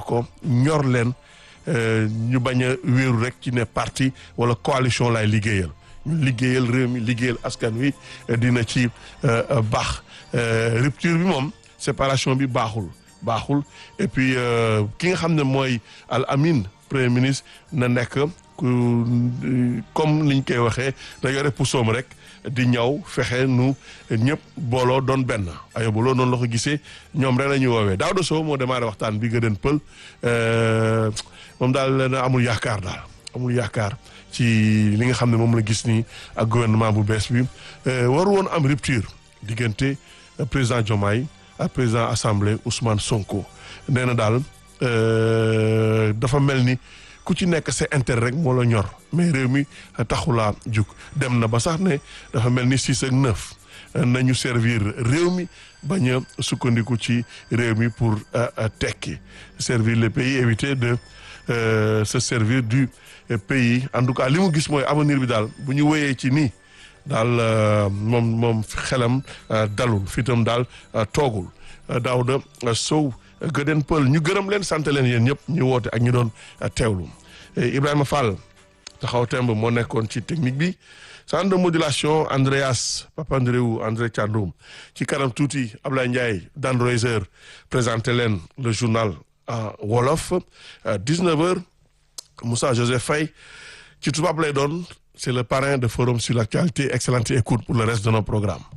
ko ñor leen ñu bañ a wéeru rek ci ne parti wala coalition lay liggéeyal ñu liggéeyal réew mi liggéeyal askan wi dina ci baax rupture bi moom séparation bi baaxul baaxul et puis ki nga xam ne mooy Al Amin premier ministre na nekk comme liñ koy waxee da yore pusoom rek di ñaw fexe nu ñëpp booloo doon benn ayoba loolu noonu la ko gisee ñoom rek la ñuy woowee Daouda Sow moo démarré waxtaan bi nga den pël moom daal na amul yaakaar daal amul yaakaar ci li nga xam ne moom la gis nii ak gouvernement bu bees bi waru woon am rupture diggante président Diomaye ak président assemblée Ousmane Sonko nee na daal dafa mel ni ku ci nekk sa intérêt rek moo la ñor mais réew mi taxulaa jug dem na ba sax ne dafa mel ni six ak neuf nañu servir réew mi bañ a sukkandiku ci réew mi pour tekki servir le pays éviter de se servir du pays en tout cas li mu gis mooy avenir bi daal bu ñu wéyee ci nii daal moom moom xelam dalul fitam daal toogul Daouda Sow Gëden Pël ñu gërëm leen sant leen yéen ñëpp ñu woote ak ñu doon teewlu Ibrahima Fall taxaw temb moo nekkoon ci technique bi centre de modulation Andreas Papandreou André Thiandoum ci kanam tuuti Ablaye Ndiaye Dan Reiser présenté leen le journal en wolof 19h Moussa Joseph Faye ci tubaab lay doon c'est le parrain de forum sur l'actualité excellente écoute pour le reste de nos programmes